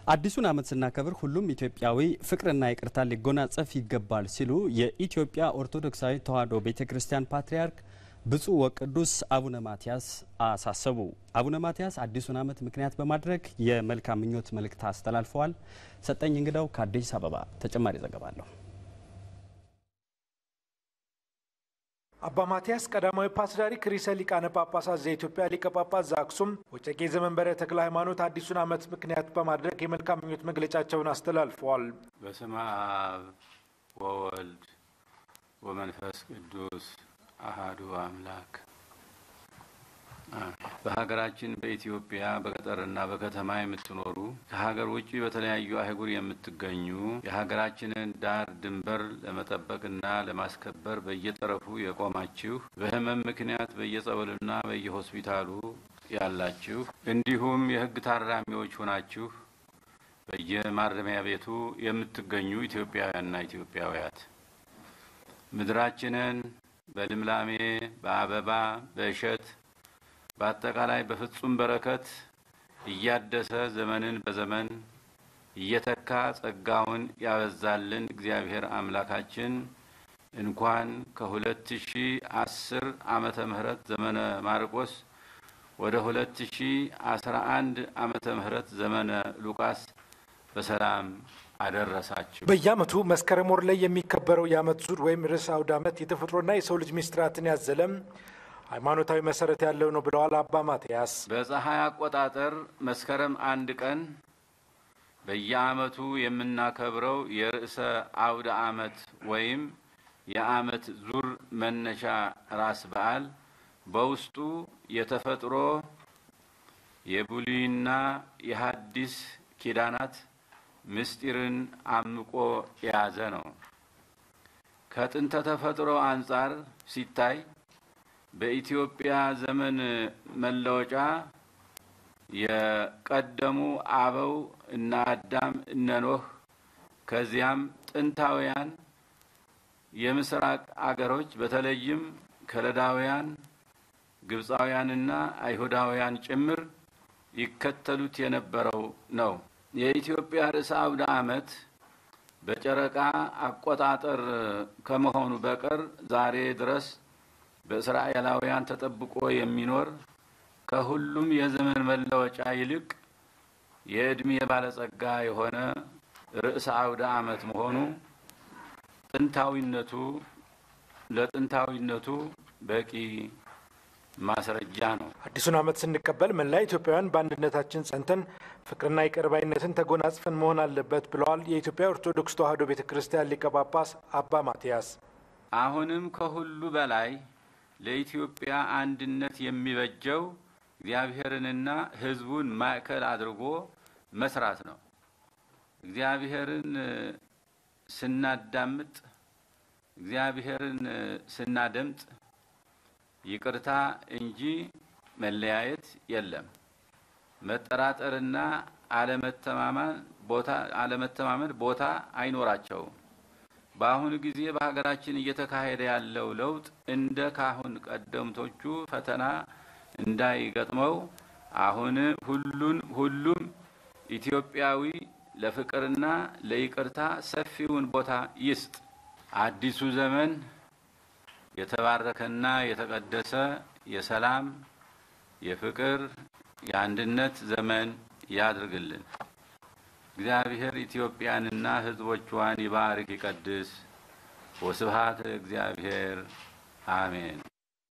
አዲሱን ዓመት ስናከብር ሁሉም ኢትዮጵያዊ ፍቅርና ይቅርታ ሊጎናጸፍ ይገባል ሲሉ የኢትዮጵያ ኦርቶዶክሳዊ ተዋሕዶ ቤተ ክርስቲያን ፓትርያርክ ብፁዕ ወቅዱስ አቡነ ማትያስ አሳሰቡ። አቡነ ማትያስ አዲሱን ዓመት ምክንያት በማድረግ የመልካም ምኞት መልእክት አስተላልፈዋል። ሰጠኝ እንግዳው ከአዲስ አበባ ተጨማሪ ዘገባ አለሁ። አባ ማትያስ ቀዳማዊ ፓትርያርክ ርዕሰ ሊቃነ ጳጳሳት ዘኢትዮጵያ ሊቀ ጳጳስ ዘአክሱም ወጨጌ ዘመንበረ ተክለ ሃይማኖት አዲሱን ዓመት ምክንያት በማድረግ የመልካም ምኞት መግለጫቸውን አስተላልፈዋል። በስመ አብ ወወልድ ወመንፈስ ቅዱስ አሃዱ አምላክ። በሀገራችን በኢትዮጵያ በገጠርና በከተማ የምትኖሩ ከሀገር ውጭ በተለያዩ አህጉር የምትገኙ የሀገራችንን ዳር ድንበር ለመጠበቅና ለማስከበር በየጠረፉ የቆማችሁ በሕመም ምክንያት በየጸበሉና በየሆስፒታሉ ያላችሁ እንዲሁም የሕግ ታራሚዎች ሆናችሁ በየማረሚያ ቤቱ የምትገኙ ኢትዮጵያውያንና ኢትዮጵያውያት ምድራችንን በልምላሜ በአበባ በእሸት በአጠቃላይ በፍጹም በረከት እያደሰ ዘመንን በዘመን እየተካ ጸጋውን ያበዛልን እግዚአብሔር አምላካችን እንኳን ከሁለት ሺ አስር ዓመተ ምህረት ዘመነ ማርቆስ ወደ ሁለት ሺ አስራ አንድ ዓመተ ምህረት ዘመነ ሉቃስ በሰላም አደረሳችሁ። በየዓመቱ መስከረም ወር ላይ የሚከበረው የዓመት ዙር ወይም ርዕሰ አውደ ዓመት የተፈጥሮና የሰው ልጅ ሚስጥራትን ያዘለም ሃይማኖታዊ መሰረት ያለው ነው ብለዋል አባ ማትያስ። በፀሐይ አቆጣጠር መስከረም አንድ ቀን በየዓመቱ የምናከብረው የርዕሰ አውደ ዓመት ወይም የዓመት ዙር መነሻ ራስ በዓል በውስጡ የተፈጥሮ የብሉይና የሐዲስ ኪዳናት ምስጢርን አምቆ የያዘ ነው። ከጥንተ ተፈጥሮ አንጻር ሲታይ በኢትዮጵያ ዘመን መለወጫ የቀደሙ አበው እነ አዳም እነ ኖህ ከዚያም ጥንታውያን የምስራቅ አገሮች በተለይም ከለዳውያን፣ ግብፃውያንና አይሁዳውያን ጭምር ይከተሉት የነበረው ነው። የኢትዮጵያ ርዕሰ አውደ ዓመት በጨረቃ አቆጣጠር ከመሆኑ በቀር ዛሬ ድረስ በእስራኤላውያን ተጠብቆ የሚኖር ከሁሉም የዘመን መለወጫ ይልቅ የዕድሜ ባለጸጋ የሆነ ርዕሰ አውደ ዓመት መሆኑ ጥንታዊነቱ ለጥንታዊነቱ በቂ ማስረጃ ነው። አዲሱን ዓመት ስንቀበል መላ ኢትዮጵያውያን በአንድነታችን ጸንተን ፍቅርና ይቅር ባይነትን ተጎናጽፈን መሆን አለበት ብለዋል የኢትዮጵያ ኦርቶዶክስ ተዋሕዶ ቤተ ክርስቲያን ሊቀ ጳጳስ አባ ማትያስ። አሁንም ከሁሉ በላይ ለኢትዮጵያ አንድነት የሚበጀው እግዚአብሔርንና ሕዝቡን ማዕከል አድርጎ መስራት ነው። እግዚአብሔርን ስናዳምጥ፣ እግዚአብሔርን ስናደምጥ ይቅርታ እንጂ መለያየት የለም። መጠራጠርና አለመተማመን ቦታ አይኖራቸውም። በአሁኑ ጊዜ በሀገራችን እየተካሄደ ያለው ለውጥ እንደ ካሁን ቀደምቶቹ ፈተና እንዳይገጥመው አሁን ሁሉን ሁሉም ኢትዮጵያዊ ለፍቅርና ለይቅርታ ሰፊውን ቦታ ይስጥ። አዲሱ ዘመን የተባረከና የተቀደሰ የሰላም፣ የፍቅር፣ የአንድነት ዘመን ያድርግልን። እግዚአብሔር ኢትዮጵያንና ሕዝቦቿን ይባርክ ይቀድስ። ወስብሐት እግዚአብሔር አሜን።